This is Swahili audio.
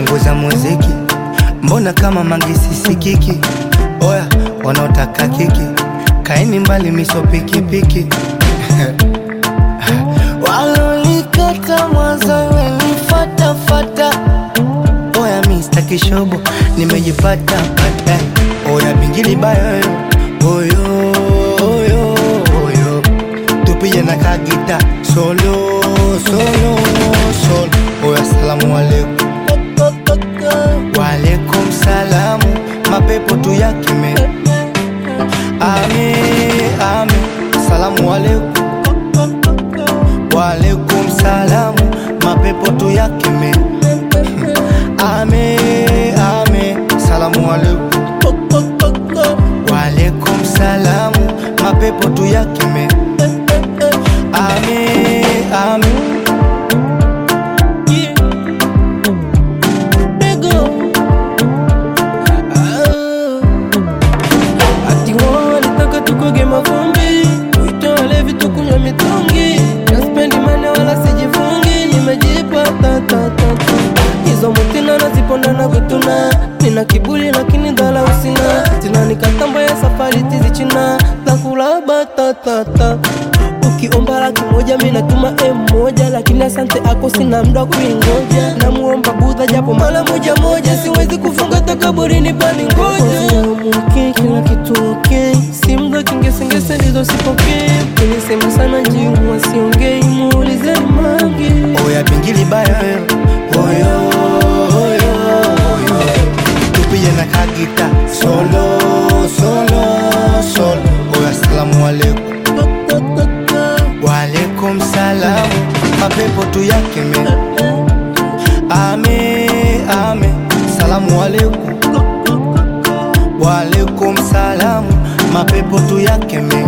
punguza muziki, mbona kama mangisi sikiki? Oya, wanaotaka kiki, kaeni mbali, miso pikipiki walolikata mwanzo wenifatafata. Oya, mi sitaki shobo, nimejipata pata. Oya, bingili bayo oyo oyo oyo, tupige na kagita solo solo solo. Oya, salamu alaikum Waalaikum salamu, mapepo tu yakime. Ame, ame, salamu alaikum. Waalaikum salamu, mapepo tu yakime. Ame, ame, salamu alaikum. Waalaikum salamu, mapepo tu yakime. Ame, ame. Ati wao walitaka tukoge mavumbi, tuitoe vitu kunywa mitungi, naspendi mane wala sijifungi, nimejipa ta ta ta ta. Hizo mutina naziponda na kutuna, nina kiburi lakini dhala usina, tina nikatamba ya safari tizi china, takula batatata Ukiomba laki moja mi natuma M moja, lakini asante ako sina mda kuingoja. Namuomba Budha japo mara moja moja, siwezi kufunga takaburini pani ngoja. Muke kila kitu okay, si mda kingesengese ndizo sipokee. Nilisema sana njimu wasiongei, muulizeni Mange. Oya bingili bayo oyo oyo oyo tupige na kagita solo solo solo oya salamu alaikum waalaikum salamu mapepo tu yakeme ame ame salamu alaikum waalaikum salamu mapepo tu yakeme